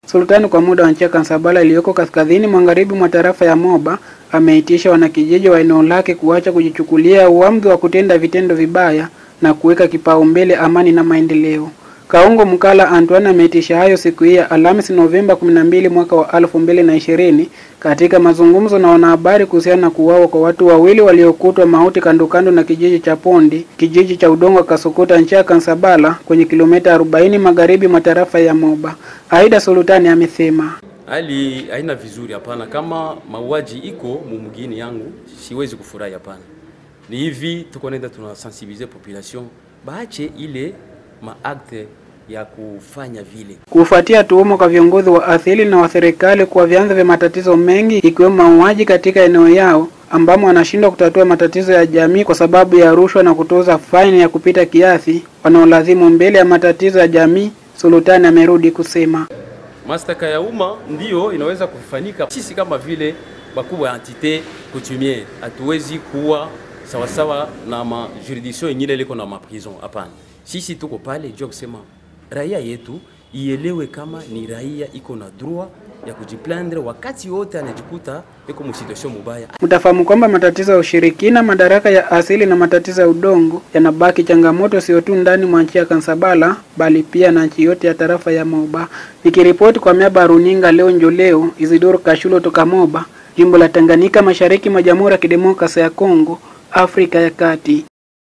Sultani kwa muda wa nchi ya Kansabala iliyoko kaskazini magharibi mwa tarafa ya Moba ameitisha wanakijiji wa eneo lake kuacha kujichukulia uamuzi wa kutenda vitendo vibaya na kuweka kipaumbele amani na maendeleo. Kaungo Mkala Antoine ameitisha hayo siku hii ya Alhamisi Novemba 12 mwaka wa 2020 katika mazungumzo na wanahabari kuhusiana na kuuawa kwa watu wawili waliokutwa mauti kando kando na kijiji cha Pondi, kijiji cha udongo Kasokota nchi ya Kansabala kwenye kilomita 40 magharibi mwa tarafa ya Moba. Aida Sultani amesema hali haina vizuri, hapana. Kama mauaji iko mumgini yangu siwezi kufurahi, hapana. Ni hivi tuko nenda tunasensibilize population baache ile maakte ya kufanya vile. kufuatia tuhuma kwa viongozi wa asili na wa serikali kuwa vyanzo vya matatizo mengi ikiwemo mauaji katika eneo yao ambamo wanashindwa kutatua matatizo ya jamii kwa sababu ya rushwa na kutoza faini ya kupita kiasi wanaolazimu mbele ya matatizo ya jamii. Sultani amerudi kusema Mashtaka ya umma ndiyo inaweza kufanyika. Sisi kama vile bakubwa ya entite coutumier hatuwezi kuwa sawasawa na ma juridiction ingine liko na maprison. Hapana, sisi tuko pale juu ya kusema raia yetu ielewe kama ni raia iko na droit ya kujiplaindre wakati wote anajikuta iko mu situation mubaya. Mtafahamu kwamba matatizo ya ushirikina, madaraka ya asili na matatizo ya udongo yanabaki changamoto sio tu ndani mwa nchi ya Kansabala bali pia na nchi yote ya tarafa ya Moba. Nikiripoti kwa miaba ya runinga leo njo leo, Isidoro Kashulo toka Moba, jimbo la Tanganyika, mashariki mwa Jamhuri ya Kidemokrasia ya Kongo, Afrika ya Kati.